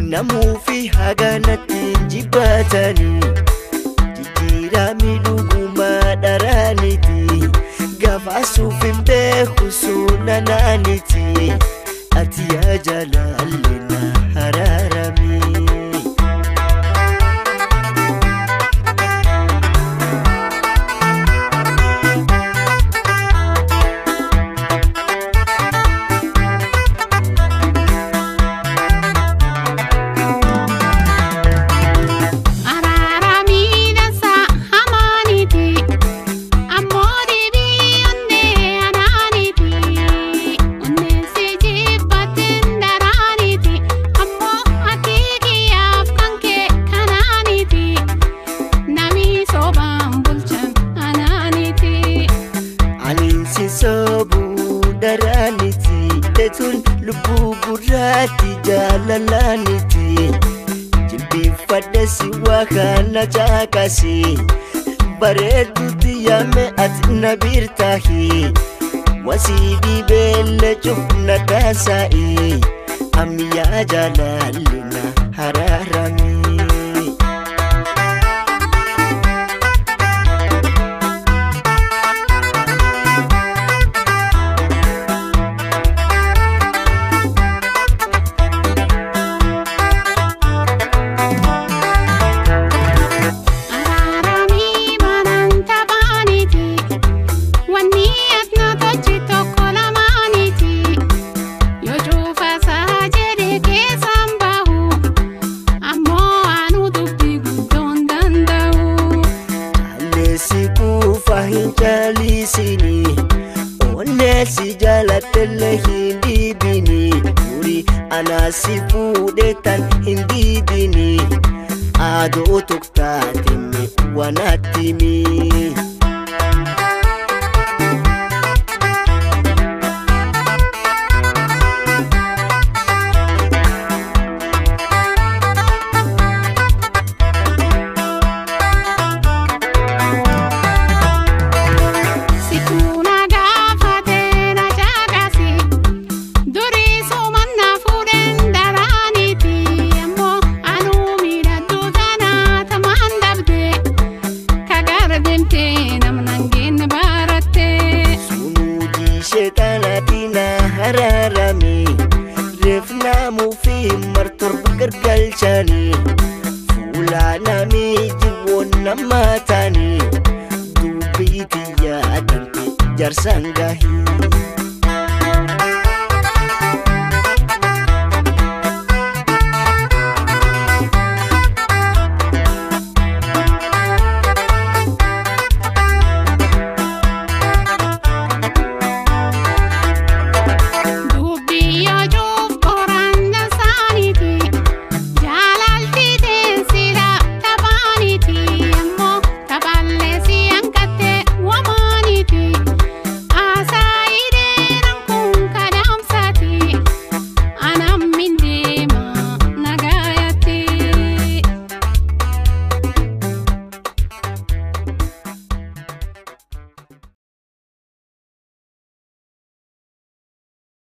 namuufi haganatti jibbatanii jijjiiramni dhugumaa dharaaniti gafaasuuf hin beeku sunanaaniti ati yaa jaalallee na haraarami. Araaramiidhansa hamaaniti ammoo deebii onnee anaaniti onneen si jibbateen daraaniti ammoo ati kiyyaaf kan kee kanaaniti nami soobaan bulchan anaaniti. Aniin si soobuu daraaniti Teetuun lubbuu gurraatti jaalalaaniti Jilbiinfadhe si waa kana caaqasi Bareeduutti yaame ati na biirtaahi Wasii dhibeelle cufna daasa'i Ammayyaa jaalalli na haraarami. Araaramii banaan taphaaniti wanni asna tochi tokko lamaaniti yoo cuufasaa jedhe keessaan bahu ammoo anuu dubbii guddoon danda'u. Aleesi kuufa hin caalisini Onneesi jaalatelle hin dhiibini Duri anaasi fuudhe tan hin dhiibini Aadoo tuktaatime wanattimi